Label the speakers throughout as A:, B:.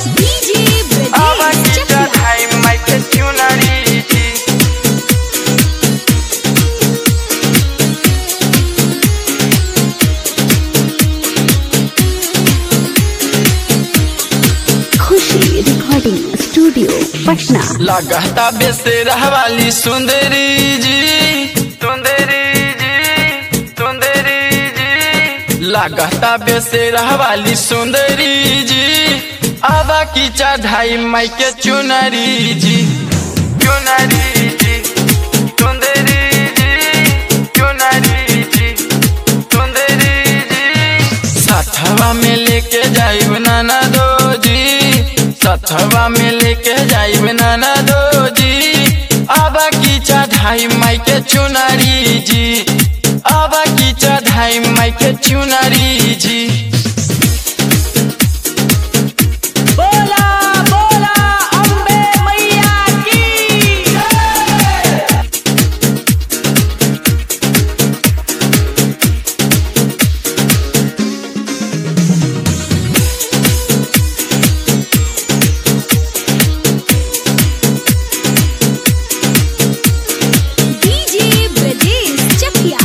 A: DJ
B: आवा
A: Brajesh
B: की
A: Chakla.
B: चढ़ाई माई के चुनरी जी
A: खुशी रिकॉर्डिंग स्टूडियो पटना
B: लगता बेसेरा वाली सुंदरी जी सुंदरी जी सुंदरी जी लगता बेसेरा वाली सुंदरी जी आवा की चढ़ाई माई के चुनरी जी चुनरी जी सुंदरी जी चुनरी जी सुंदरी जी सथवा में लेके जाइब नाना दो जी सथवा में लेके जाइब नाना दो जी आबा की चढ़ाई माई के चुनरी जी आबा की चढ़ाई माई के चुनरी जी
C: बोला बोला अम्बे मैया की
A: DJ Brajesh Chakla.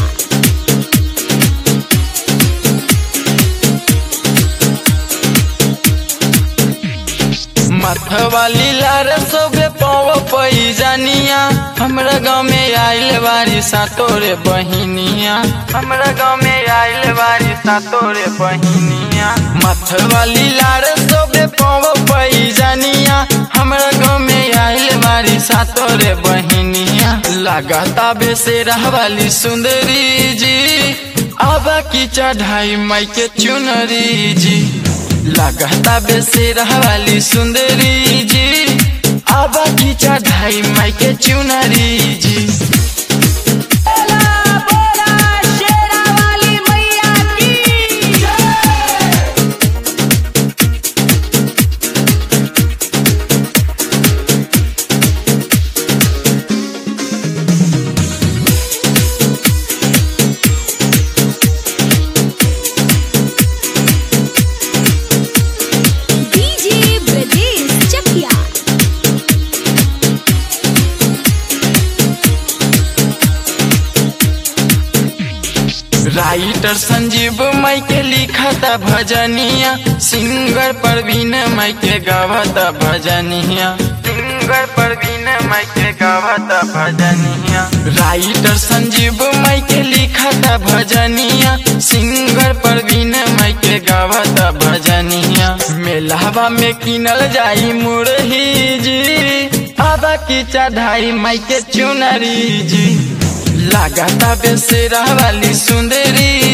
B: मथवाली लार सोबे पाव पई जानिया हमरा गाँव में आइल बारी सातोरे बहिनिया हमरा गाँव में आइल बारी सातोरे बहिनिया मथवाली लार सोबे पाव पई जानिया हमरा गाँव में आइल बारी सातोरे बहिनिया लगाता बेसेरा वाली सुंदरी जी आबा की चढ़ाई माई के चुनरी जी लगता बेसेरा वाली सुंदरी जी आबा की चढ़ाई माई के चुनरी जी
C: बोला बोला शेरा वाली मैया की
A: DJ Brajesh Chakla.
B: Writer Sanjeev माई के लिखता भजनिया सिंगर परवीन माई के गावता भजनिया सिंगर परवीन माई के गावता भजनिया राइटर संजीव माई के लिखता भजनिया सिंगर परवीन माई के गावता भजनिया मेलावा में किनल जाई मुरही जी आबा की चढ़ाई माई के चुनरी जी लगाता बेसेरा वाली सुंदरी